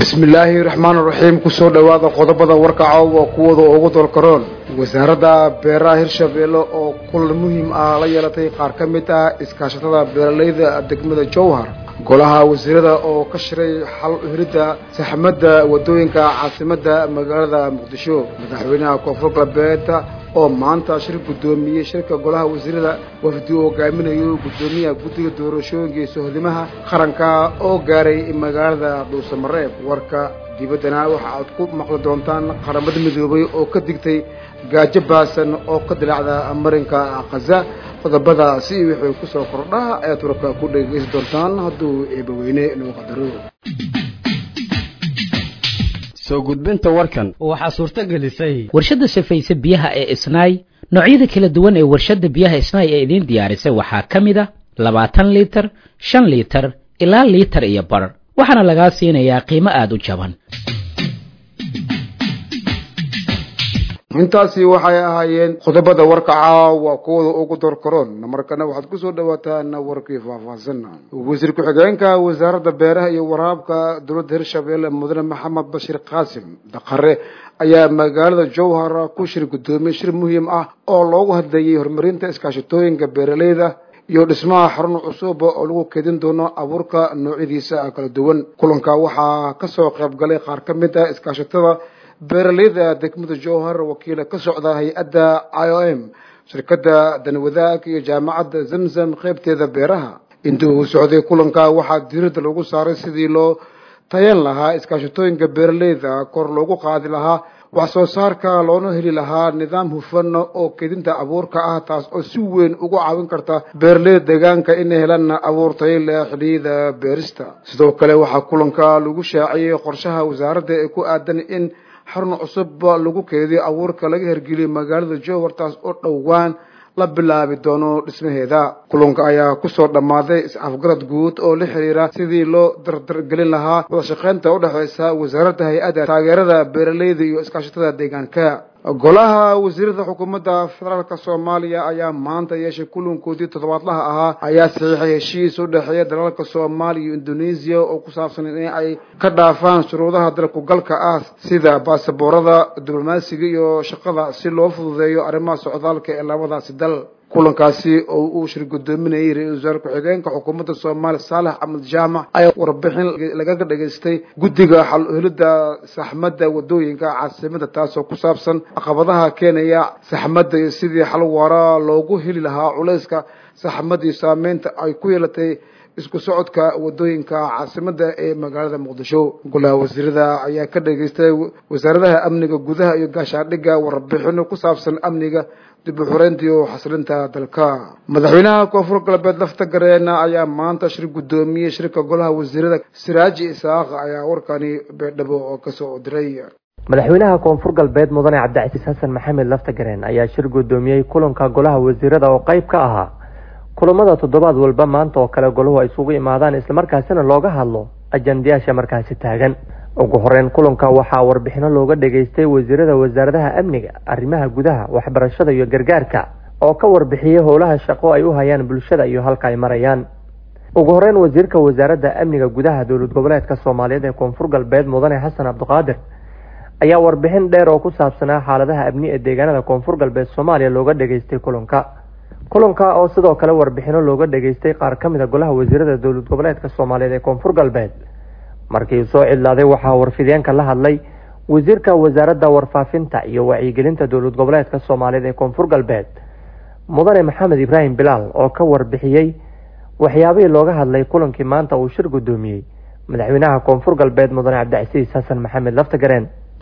bismillaahi raxmaan raxiim kusoo dhowaada qodobada warka caawa kuwooda ugu dolkaroon wasaaradda beeraha hirshabeelle oo kulan muhiim ah la yeelatay qaar ka mid ah iskaashatada beeralayda degmada jowhar golaha wasiirada oo ka shiray xal hiridda saxmadda wadooyinka caasimadda magaalada muqdisho madaxweynaha koonfur galbeed oo maanta shir guddoomiyey shirka golaha wasiirada wafdi uu hogaaminayo guddoomiyaha guddiga doorashooyinka iyo sohdimaha qaranka oo gaaray magaalada dhuusamareeb warka dibaddana waxa aad ku maqli doontaan qaramada midoobay oo ka digtay gaajo baasan oo ka dilaacda marinka khaza qodobadaasi wixii kusoo kordhaa ayaad warka ku dhegeysan doontaan hadduu eebaweyne inuu qadaro soo gudbinta warkan waxaa suurto gelisay warshadda safayse biyaha ee isnaay noocyada kala duwan ee warshadda biyaha isnaay ee idiin diyaarisay waxaa ka mid a labaatan liitar shan liitar ilaa liitar iyo bar waxaana lagaa siinayaa qiimo aada u jaban intaasi waxay ahaayeen qodobada warka caawa kuwada ugu dorkaroon markana waxaad kusoo dhawaataan warkii faahfaahsan wasiir ku-xigeenka wasaaradda beeraha iyo waraabka dowladda hirshabeelle mudane maxamed bashir qaasim daqare ayaa magaalada jowhar ku shir guddoomiyey shir muhiim ah oo loogu hadlayay horumarinta iskaashatooyinka beeralayda iyo dhismaha xarun cusub oo lagu keedin doono abuurka noocyadiisa kala duwan kulanka waxaa kasoo qayb galay qaar ka mid ah iskaashatada beeralayda degmada jowhar wakiila ka socda hay-adda i o m shirkadda danwadaag iyo jaamacadda zamzam qaybteeda beeraha intii uu socday kulanka waxaa diiradda lagu saaray sidii loo tayan lahaa iskaashatooyinka beeralayda kor loogu qaadi lahaa wax soo saarka loona heli lahaa nidaam hufan oo kedinta abuurka ah taas oo si weyn ugu caawin karta beeralayda deegaanka inay helaan abuur tayo leh xiliyada beerista sidoo kale waxaa kulanka lagu shaaciyey qorshaha wasaaradda ee ku aadan in xarun cusub lagu keediyo abuurka laga hergeliyay magaalada jowhar taas oo dhowaan la bilaabi doono dhismaheeda kulanka ayaa kusoo dhammaaday is-afgarad guud oo la xiriira sidii loo dardargelin lahaa wada shaqeynta udhexeysa wasaaradda hay-adda taageerada beeralayda iyo iskaashatada deegaanka golaha wasiirada xukuumadda federaalka soomaaliya ayaa maanta yeeshay kulankoodii toddobaadlaha ahaa ayaa saxiixay heshiis u dhexeeya dalalka soomaaliya iyo indonesia oo ku saabsan in ay ka dhaafaan shuruudaha dalku galka ah sida baasaboorada diblomaasiga iyo shaqada si loo fududeeyo arrimaha socdaalka ee labadaasi dal kulankaasi oo uu shir guddoominayay ra-isul wasaare ku-xigeenka xukuumadda soomaaliya saalex axmed jaamac ayaa warbixin lagaga dhageystay guddiga xal helidda saxmadda wadooyinka caasimada taasoo ku saabsan caqabadaha keenaya saxmadda iyo sidii xal waara loogu heli lahaa culayska saxmadda iyo saameynta ay ku yeelatay isku socodka wadooyinka caasimada ee magaalada muqdisho golaha wasiirada ayaa ka dhageystay wasaaradaha amniga gudaha iyo gaashaandhigga warbixino ku saabsan amniga dib u xureynta iyo xasilinta dalka madaxweynaha koonfur galbeed lafta gareena ayaa maanta shir guddoomiyey shirka golaha wasiirada siraaji isaaq ayaa warkani beedhabo oo kasoo diray madaxweynaha koonfur galbeed mudane cabdicasiis xasan maxamed laftagareen ayaa shir guddoomiyey kulanka golaha wasiirada oo qeyb ka ahaa kulamada toddobaad walba maanta oo kale golahu ay isugu imaadaan islamarkaasina looga hadlo ajandayaasha markaasi taagan ugu horeyn kulanka waxaa warbixino looga dhageystay wasiirada wasaaradaha amniga arrimaha gudaha waxbarashada iyo gargaarka oo ka warbixiyey howlaha shaqo ay u hayaan bulshada iyo halka ay marayaan ugu horeyn wasiirka wasaaradda amniga gudaha dowlad goboleedka soomaaliyeed ee koonfur galbeed mudane xasan cabdiqaadir ayaa warbixin dheer oo ku saabsanaa xaaladaha amni ee deegaanada koonfur galbeed soomaaliya looga dhageystay kulanka kulanka oo sidoo kale warbixino looga dhageystay qaar ka mid a golaha wasiirada dowlad goboleedka soomaaliyeed ee koonfur galbeed markii soo cidlaaday waxaa warfideenka la hadlay wasiirka wasaaradda warfaafinta iyo wacyigelinta dowlad goboleedka soomaaliyeed ee koonfur galbeed mudane maxamed ibraahim bilaal oo ka warbixiyey waxyaabihii looga hadlay kulankii maanta uu shir guddoomiyey madaxweynaha koonfur galbeed mudane cabdicasiis xasan maxamed laftagareen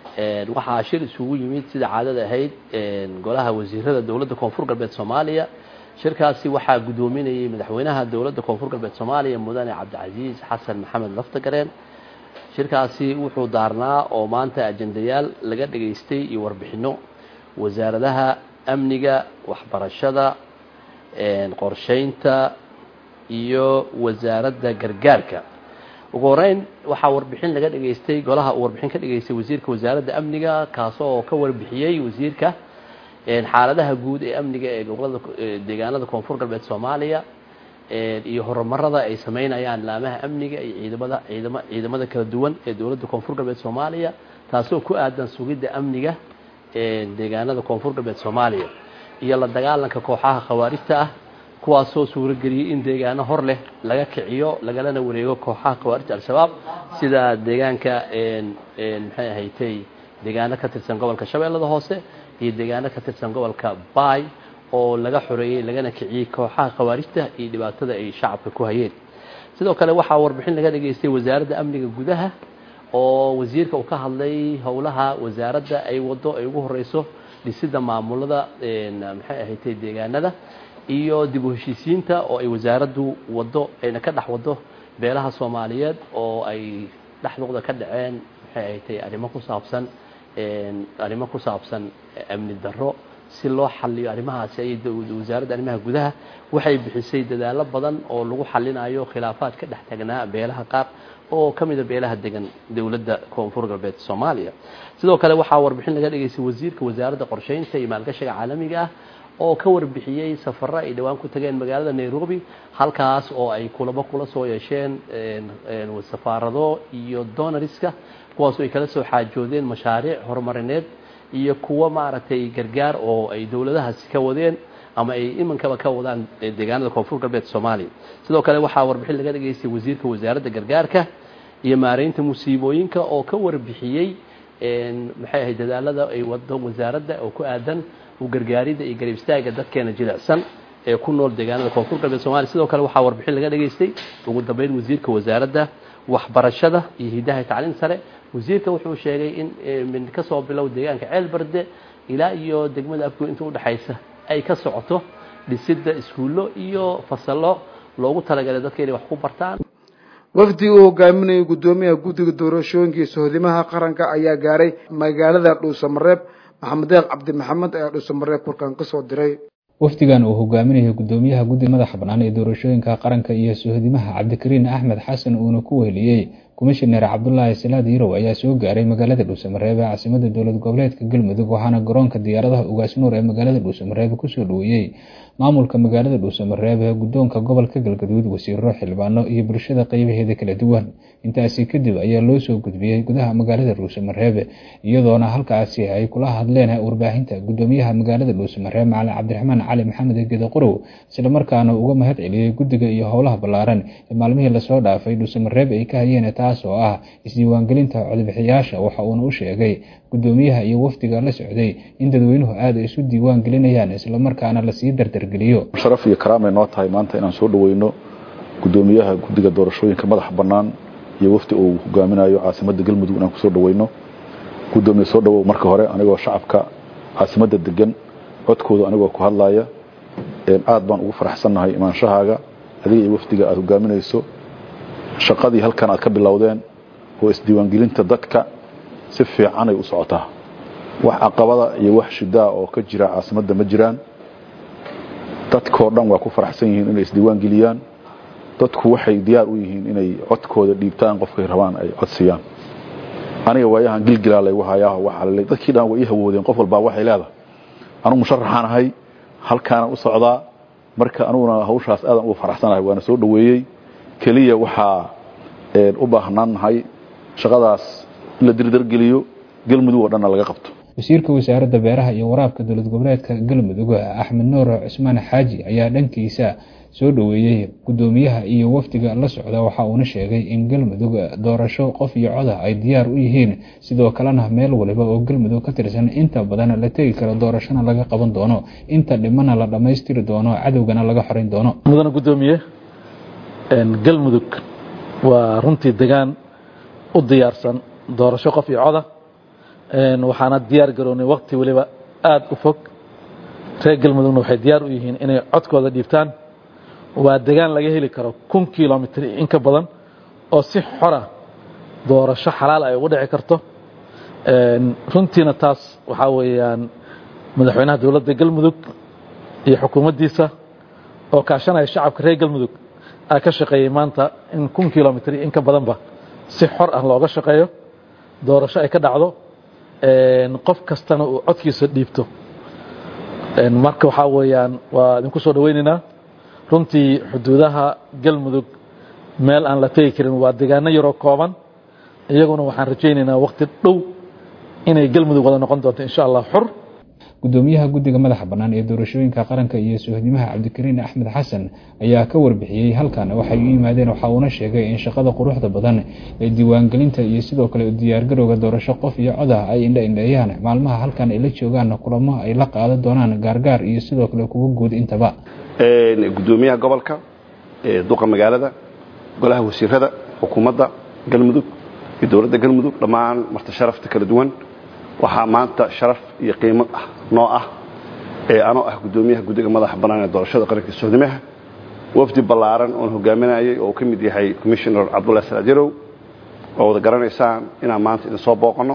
waxaa shir isugu yimid sida caadada ahayd golaha wasiirada dowladda koonfur galbeed soomaaliya shirkaasi waxaa guddoominayay madaxweynaha dowladda koonfur galbeed soomaaliya mudane cabdicasiis xasan maxamed laftagareen shirkaasi wuxuu daarnaa oo maanta ajendayaal laga dhageystay iyo warbixino wasaaradaha amniga waxbarashada qorsheynta iyo wasaaradda gargaarka ugu horeyn waxaa warbixin laga dhageystay golaha uu warbixin ka dhageystay wasiirka wasaaradda amniga kaasoo ka warbixiyey wasiirka xaaladaha guud ee amniga ee gobolada deegaanada koonfur galbeed soomaaliya iyo horumarada ay samaynayaan laamaha amniga iyo ciidamada ciidama ciidamada kala duwan ee dowladda koonfur galbeed soomaaliya taasoo ku aadan sugidda amniga deegaanada koonfur galbeed soomaaliya iyo la dagaalanka kooxaha khawaarijta ah kuwaasoo suurageliyey in deegaano hor leh laga kiciyo lagalana wareego kooxaha khawaarijta al-shabaab sida deegaanka maxay ahaydtay deegaano ka tirsan gobolka shabeellada hoose iyo deegaano ka tirsan gobolka baay oo laga xoreeyey lagana kiciyey kooxaha khawaarijta iyo dhibaatada ay shacabka ku hayeen sidoo kale waxaa warbixin laga dhageystay wasaaradda amniga gudaha oo wasiirka uu ka hadlay howlaha wasaaradda ay wado ay ugu horeyso dhisidda maamulada maxay ahaydtay deegaanada iyo dib u heshiisiinta oo ay wasaaraddu wado ayna ka dhex wado beelaha soomaaliyeed oo ay dhexdooda ka dhaceen maxay ahaydtay arrimo ku saabsan arrimo ku saabsan amni darro si loo xaliyo arrimahaasi ay wasaaradda arrimaha gudaha waxay bixisay dadaallo badan oo lagu xalinayo khilaafaad ka dhex tagnaa beelaha qaar oo ka mida beelaha degan dowladda koonfur galbeed soomaaliya sidoo kale waxaa warbixin laga dhageystay wasiirka wasaaradda qorsheynta iyo maalgashiga caalamiga ah oo ka warbixiyey safaro ay dhowaan ku tageen magaalada nairobi halkaas oo ay kulamo kula soo yeesheen safaarado iyo donariska kuwaasoo ay kala soo xaajoodeen mashaariic horumarineed iyo kuwo maaragtay gargaar oo ay dowladahaasi ka wadeen ama ay imankaba ka wadaan deegaanada koonfur galbeed soomaaliya sidoo kale waxaa warbixin laga dhageystay wasiirka wasaaradda gargaarka iyo maareynta musiibooyinka oo ka warbixiyey maxay ahayd dadaalada ay wado wasaaradda oo ku aadan u gargaaridda iyo garab istaaga dadkeena jilicsan ee ku nool deegaanada koonfur galbeed somalia sidoo kale waxaa warbixin laga dhageystay ugu dambeyn wasiirka wasaaradda waxbarashada iyo hidaha tacliin sare wasiirka wuxuu sheegay in min ka soo bilow deegaanka ceel barde ilaa iyo degmada afgo inta udhexaysa ay ka socoto dhisidda iskuullo iyo fasallo loogu talagalay dadka inay wax ku bartaan wafdi uu hogaaminayay guddoomiyaha guddiga doorashooyinka sohdimaha qaranka ayaa gaaray magaalada dhuusamareeb maxamed deeq cabdi maxamed ayaa dhuusamareeb korkan kasoo diray wafdigan uu hogaaminayo guddoomiyaha guddiga madaxa bannaan ee doorashooyinka qaranka iyo sohdimaha cabdikariin axmed xasan uuna ku weheliyey komishineer cabdulaahi salaad yarow ayaa soo gaaray magaalada dhuusamareeb ee caasimada dowlad goboleedka galmudug waxaana garoonka diyaaradaha ugaasnuur ee magaalada dhuusamareeb kusoo dhaweeyey maamulka magaalada dhuusamareeb ee guddoonka gobolka galgaduud wasiiro xildhibaano iyo bulshada qeybaheeda kala duwan intaasi kadib ayaa loo soo gudbiyey gudaha magaalada dhuusamareeb iyadoona halkaasi ay kula hadleen warbaahinta guddoomiyaha magaalada dhuusamareeb macalin cabdiraxmaan cali maxamed geeda qorow islamarkaana uga mahad celiyey guddiga iyo howlaha ballaaran ee maalmihii lasoo dhaafay dhuusamareeb ay ka hayeen taas oo ah isdiiwaangelinta codbixiyaasha waxa uuna u sheegay guddoomiyaha iyo wafdiga la socday in dadweynuhu aada isu diiwaan gelinayaan islamarkaana lasii dardargeliyo sharaf iyo karaamay noo tahay maanta inaan soo dhaweyno guddoomiyaha guddiga doorashooyinka madaxa bannaan iyo wafdi uu hogaaminayo caasimadda galmudug inaan kusoo dhaweyno guddoomiye soo dhawow marka hore anigoo shacabka caasimadda degan codkooda anigoo ku hadlaya aad baan ugu faraxsannahay imaanshahaaga adiga iyo wafdiga aada hogaaminayso shaqadii halkan aad ka bilowdeen oo isdiiwaangelinta dadka si fiicanay u socotaa wax caqabada iyo wax shidaa oo ka jira caasimadda ma jiraan dadkoo dhan waa ku faraxsan yihiin inay isdiiwaan geliyaan dadku waxay diyaar u yihiin inay codkooda dhiibtaan qofkay rabaan ay codsiyaan aniga waayahan gilgilaa laygu hayaa waxaa laley dadkii dhan way ii hawoodeen qof walbaa waxay leedahay anugu musharaxaan ahay halkaanaan u socdaa marka aniguna hawshaas aadan ugu faraxsanahay waana soo dhoweeyey keliya waxaa u baahnaannahay shaqadaas in la dirdargeliyo galmudug oo dhanna laga qabto wasiirka wasaaradda beeraha iyo waraabka dowlad goboleedka galmudug cusmaan nuur cusmaan xaaji ayaa dhankiisa soo dhoweeyey guddoomiyaha iyo wafdiga la socda waxa uuna sheegay in galmudug doorasho qof iyo coda ay diyaar u yihiin sidoo kalena meel waliba oo galmudug ka tirsan inta badan la tegi karo doorashona laga qaban doono inta dhimana la dhammaystiri doono cadowgana laga xorayn doono mudana guddoomiye galmudug waa runtii degaan u diyaarsan doorasho qof iyo coda waxaana diyaar garoonay waqti waliba aada u fog reer galmudugna waxay diyaar u yihiin inay codkooda dhiibtaan waa degaan laga heli karo kun kilomitr in ka badan oo si xora doorasho xalaal ay ugu dhici karto runtiina taas waxaa weeyaan madaxweynaha dowladda galmudug iyo xukuumaddiisa oo kaashanaya shacabka reer galmudug aa ka shaqeeyey maanta in kun kilomitr in ka badanba si xor ah looga shaqeeyo doorasho ay ka dhacdo qof kastana uu codkiisa dhiibto marka waxaa weeyaan waa idinku soo dhaweynaynaa runtii xuduudaha galmudug meel aan la tegi karin waa deegaano yaroo kooban iyaguna waxaan rajaynaynaa waqti dhow inay galmudug wada noqon doonto insha allah xur gudoomiyaha guddiga madaxa bannaan ee doorashooyinka qaranka iyo suhdimaha cabdikariin axmed xasan ayaa ka warbixiyey halkan waxay u yimaadeen waxa uuna sheegay in shaqada quruxda badan ee diiwaangelinta iyo sidoo kale diyaargarowga doorasho qof iyo cod ah ay indha indheeyaan maalmaha halkan ay la joogaan kulamo ay la qaadan doonaan gaargaar iyo sidoo kale kuwa guud intaba gudoomiyaha gobolka duqa magaalada golaha wasiirada xukuumadda galmudug iyo dowladda galmudug dhammaan marti sharafta kala duwan waxaa maanta sharaf iyo qiimo ah noo ah ee anoo ah gudoomiyaha guddiga madaxa bannaan ee doorashada qaranka sohdimaha wafdi ballaaran oon hogaaminayay oo uu ka mid yahay commissioner cabdullahi salaad yarow oo wada garanaysaan inaan maanta idin soo booqanno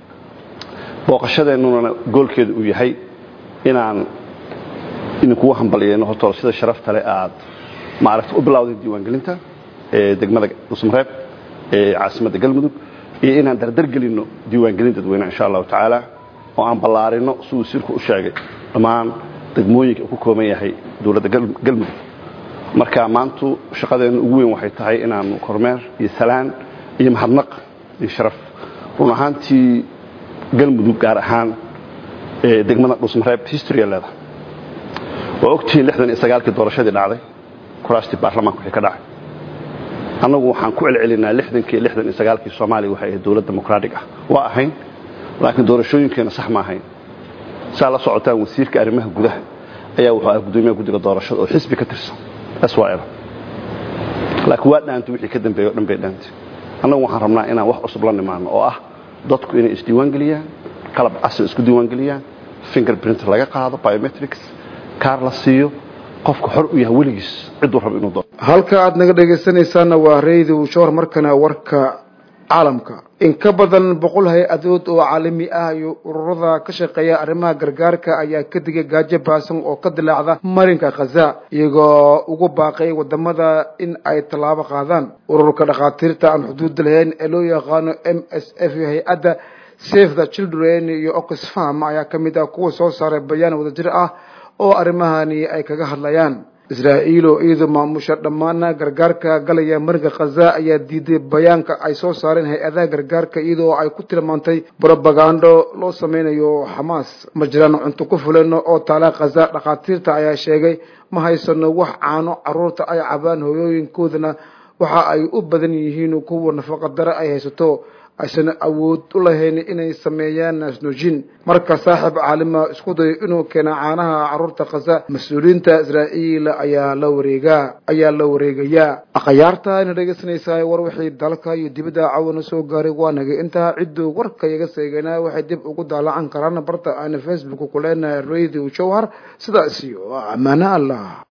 booqashadeennuna goolkeedu uu yahay inaan idinkugu hambalyeeno hortooda sida sharafta leh aad maaragta u bilowdeen diiwaangelinta ee degmada dhusmareeb ee caasimadda galmudug iyo inaan dardargelinno diiwaangelin dadweyne insha allahu tacaala oo aan ballaarino siduu sirku u sheegay dhammaan degmooyinka uu ku kooban yahay dowladda galmudug marka maantu shaqadeenna ugu weyn waxay tahay inaanu kormeer iyo salaan iyo mahadnaq iyo sharaf run ahaantii galmudug gaar ahaan degmada dhusmareeb historya leedahay waa ogtihiin lixdan iyo sagaalkii doorashadii dhacday kuraastii baarlamaanka wixii ka dhacay annagu waxaan ku celcelinaa lixdankii lixdan iyo sagaalkii soomaaliya waxay ahayd dowlad dimuqraatig ah waa ahayn laakiin doorashooyinkeena sax ma ahayn saa la socotaan wasiirka arrimaha gudaha ayaa wuxuu ah gudoomiyaha guddiga doorashada oo xisbi ka tirsan syl laakiin waa dhaantay wixii ka dambeeyey o dhan bay dhaantay annagu waxaan rabnaa inaan wax cusub la nimaano oo ah dadku inay isdiiwaangeliyaan qalab casri isku diiwaangeliyaan finger print laga qaado biometrics kaar la siiyo qofka xor u yahay weligiis ciduu rabo inuu doo halka aad naga dhegaysanaysaana waa radio shoor markana warka caalamka in ka badan boqol hay-adood oo caalami ah iyo ururada ka shaqeeya arrimaha gargaarka ayaa ka digay gaajo baasan oo ka dilaacda marinka khaza iyagoo ugu baaqay wadamada in ay tallaabo qaadaan ururka dhakhaatiirta aan xuduudda lahayn ee loo yaqaano m s f iyo hay-adda save the children iyo oxfam ayaa ka mid ah kuwa soo saaray bayaan wadajir ah oo arrimahani ay kaga hadlayaan israa'iil oo iyadu maamusha dhammaana gargaarka galaya marinka khaza ayaa diiday bayaanka ay soo saareen hay-adaha gargaarka iyadoo ay ku tilmaantay brobagando loo sameynayo xamaas ma jiraan cunto ku fulan oo taala khaza dhakhaatiirta ayaa sheegay ma haysano wax caano caruurta ay cabaan hooyooyinkoodana waxa ay u badan yihiin kuwa nafaqadare ay haysato aysan awood u lahayn inay sameeyaan naasnoojin marka saaxiib caalima isku dayo inuu keena caanaha caruurta khaza mas-uuliyiinta israa'iil ayaa la wareegaa ayaa la wareegayaa akhyaarta ayna dhegaysanaysaa war wixii dalka iyo dibadda cawana soo gaaray waa nagay intaa cidduu warka iyaga seeganaa waxay dib ugu daalacan karaan barta aana facebook ku leenahay radio jowhar sidaas iyo ammaano allah